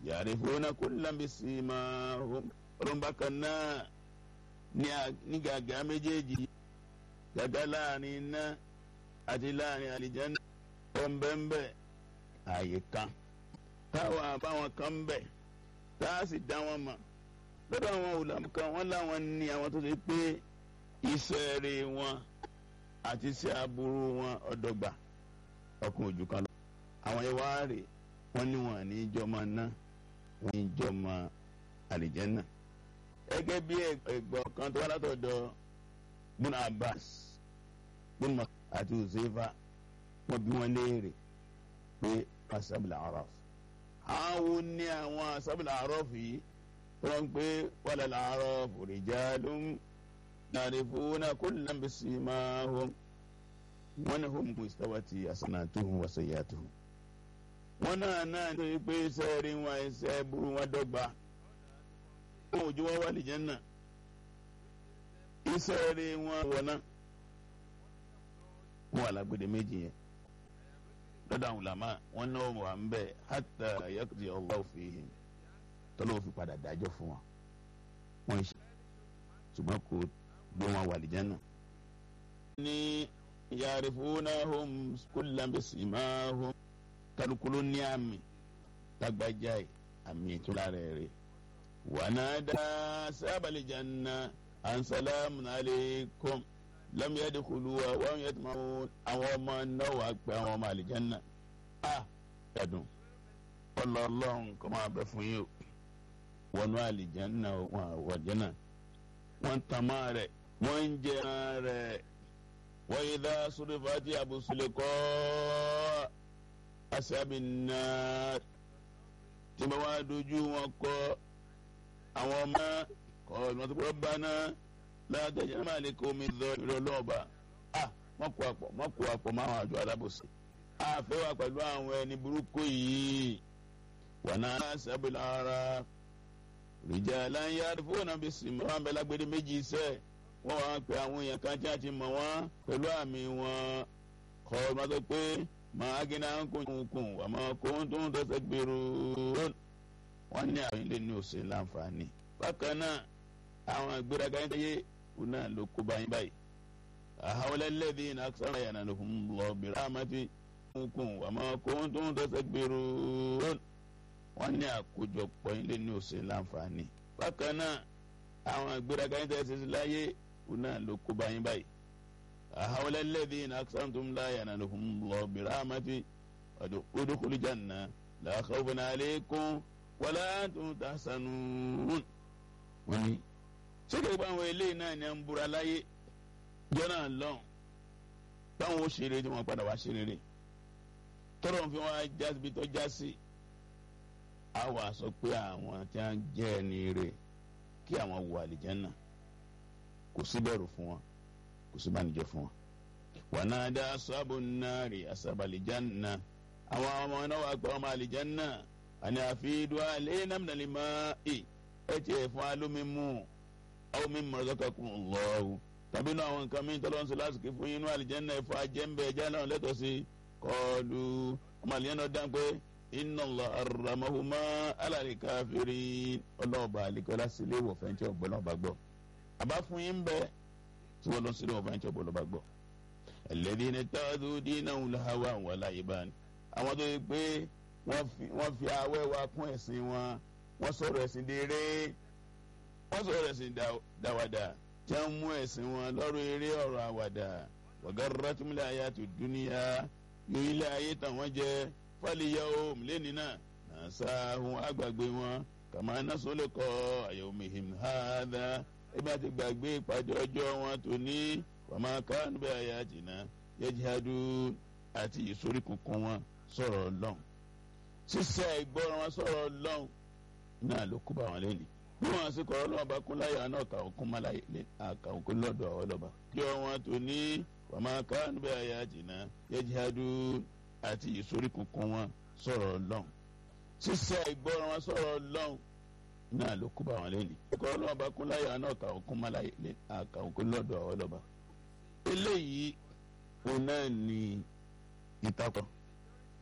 ya'rifuna kullan bisimahum ọlọ́mọba kan náà ní gàgà méjèèjì gàgà láàrin iná àti láàrin àlìjáná ọ̀nbẹ́ńbẹ́ ààyè kan táwọn àbáwọn kan ń bẹ̀ tá a sì dá wọn mọ̀ lọ́dọ̀ àwọn olùdarí kan wọ́n láwọn ní àwọn tó ṣe pé iṣẹ́ rere wọn àti iṣẹ́ aburú wọn ọ̀dọ́gba ọkùnrin ojú kan lọ. àwọn ìwà rè wọ́n ní wọn ní ìjọmọ náà wọ́n ní ìjọmọ àlìjánnà. gẹ́gẹ́ bí ẹ̀gbọ́n kan tó wá látọ̀dọ̀ bùnà Abbas bùnà àti Uzaifa wọ́n bí wọ́n léèrè pé asabila araf. àwọn ní àwọn asabila araf yìí wọ́n ń pè wàlẹ̀ araf rijalun yarifuna kullan bisimahum wọ́n ní hum mustawati asanatuhum wa sayyatuhum. wọ́n náà náà nítorí pé iṣẹ́ rí wọn iṣẹ́ burú wọn dọ́gba wọn ò jọ wọn wà lìjánà iṣẹ́ rí wọn wọ̀nà wọn wà lágbèdè méjì yẹn lọ́dọ̀ àwọn làmá wọn náà wà ń bẹ̀ hatta yaqdi Allahu fihim tọ́lọ́ fi padà dájọ́ fún wọn wọn ṣe ṣùgbọ́n kò gbé wọn wà lìjánà. ní yarifunahum kullan bisimahum kálukúló ní àmì tágbájá ẹ̀ àmì ìtura rẹ̀ rẹ̀ wànádà sábàlì janna ansalamu alaykum lam yadkhuluha wa hum yatma'un àwọn ọmọ náà wà pé àwọn ọmọ àlìjánná a ẹ̀dùn ọlọ́ọ̀lọ́hún kọ́ máa bẹ fún yín o wọnú àlìjánná wọn àwọ̀jánná wọ́n tàmá rẹ̀ wọ́n ń jẹ rẹ̀ wa idha surifati absuliqa ashabin nar tí wọ́n wá dojú wọn kọ àwọn ọmọ kọ́ ọ̀nà tó kọ́ bá náà látọ̀jẹ́ náà lè kó omi lọ ìrọ̀ lọ́ọ̀bà a wọ́n kó àpọ̀ wọ́n kó àpọ̀ máa wọn àjọ alábòsí. a fẹ́ wà pẹ̀lú àwọn ẹni burúkú yìí wà náà sábìlì ara rìjà láyé fóònù bí sinmi wọn bẹ lágbèrè méjì iṣẹ́ wọ́n wá pé àwọn èèyàn kan tí a ti mọ̀ wọ́n pẹ̀lú àmì wọn kọ́ ọ̀nà tó pé màá gíná kúnkún wà máa kó tó ń tọ́sẹ̀ gbèrú wọ́n ní àwọn ilé ní òsè láǹfààní bákan náà àwọn ìgbéraga yẹn tẹ́yẹ òun náà ló kó báyìí báyìí. àhàwọlẹ̀ lẹ́dí iná sára yàrá ló fún lọ bìrì àmàtí kún wà máa kó tó ń tọ́sẹ̀ gbèrú wọ́n ní àkójọpọ̀ ilé ní òsè láǹfààní. bákan náà àwọn ìgbéraga yẹn tẹ́yẹ sísè láyé òun náà ló kó báyìí báyìí. àhàwọlẹ̀ lẹ́dí iná sára tó ń lá yàrá ló fún lọ bìrì àmàtí odòkúlù jàǹnà làkàwọ̀n àlékún wàlá tó ń ta sanun wọ́n ní sẹ́kẹ̀ bá àwọn eléyìí náà ní à ń búra láyé jọ́nà lọ́n báwọn ó ṣeré tí wọ́n padà wá ṣeré rè tọ́lọ̀ fi wọ́n já síbi tó já sí a wà sọ pé àwọn tí wọ́n jẹ́ ẹni rè kí àwọn wọ àlìjẹ́nà kò sí bẹ̀rù fún wọn kò sí bánijẹ́ fún wọn. wànádà sábò nàárì àsábàlìjánà àwọn ọmọ náà wà pé ọmọ àlìjẹ́nà àní àfihàn alẹ́ nàmìnàlì máa ì ẹ tiẹ̀ fún alómi mú àwọn mi mọ̀ ọ́dọ́kà kún lọ́wọ́ tàbí náà àwọn nǹkan mìíràn tọ́lọ́ ń sọ lásìkò fún inú àlìjẹ́nà ẹ̀fọ́ ajẹ́ńbẹ́ ẹja náà lẹ́tọ̀ sí kọlu ọmọ àlìjẹ́nà dáhùn pé iná lọ aramahuma alàlẹ́ káfírí ọlọ́ọ̀bà àlìkọ́lá sílé wọ̀ fẹ́ntì ọ̀gbọ́n náà bá gbọ́ àbá fún yín bẹ́ẹ̀ tí wọ́n lọ sílé wọ̀ fẹ́ntì ọ̀gbọ́n náà bá gbọ́ ẹlẹ́dí ni táàdù dínà wùláhàwà wà láyé báni àwọn tó yẹ pé wọ́n fi awẹ́ wa kún ẹ̀sìn wọn wọ́n sọ̀rọ̀ ẹ̀sìn dèrè wọ́n sọ̀rọ̀ ẹ̀sìn dáwàdà tí wọ́n mú ẹ̀sìn wọn lọ́rọ̀ eré ọ̀rọ̀ àwàdà wàgàrà túnmílẹ̀ ayé àti dúníyà yóò ilé ayé tàn wọ́n jẹ fàlìyà ohun lẹ́ni náà nàṣàhùn àgbàgbé wọn kàmá nasọ́lẹ̀ kọ́ àyẹ̀wò mihim hàdà ẹbí àti gbàgbé ìpàdé ọjọ́ wọn tó ní wàmà kánú bẹ́ẹ̀ ayé àjìnà yẹjihadu àti ìsórí kunkun wọn sọ̀rọ̀ lọ́n sísẹ́ ìgbọ́ràn wọn sọ̀rọ̀ lọ́n náà ló kú bá wọn lẹ́nu bí wọn sì kọ́ ọlọ́wọ́ bá kún láyà náà kà òkun má láyé àkà òkun lọ́dọ̀ ọlọ́ba. kí wọn tó ní wàmà kánú bẹ́ẹ̀ ayé àjìnà yẹjihadu àti ìsórí kunkun wọn sọ̀rọ̀ lọ́n sísẹ́ ìgbọ́ràn wọn sọ̀rọ̀ lọ́n náà ló kú bá wọn lẹ́nu. kọ́ ọlọ́wọ́ bá kún láyà náà kà òkun má láyé àkà òkun lọ́dọ̀ ọlọ́ba. eléyìí òun náà ní ìtakọ̀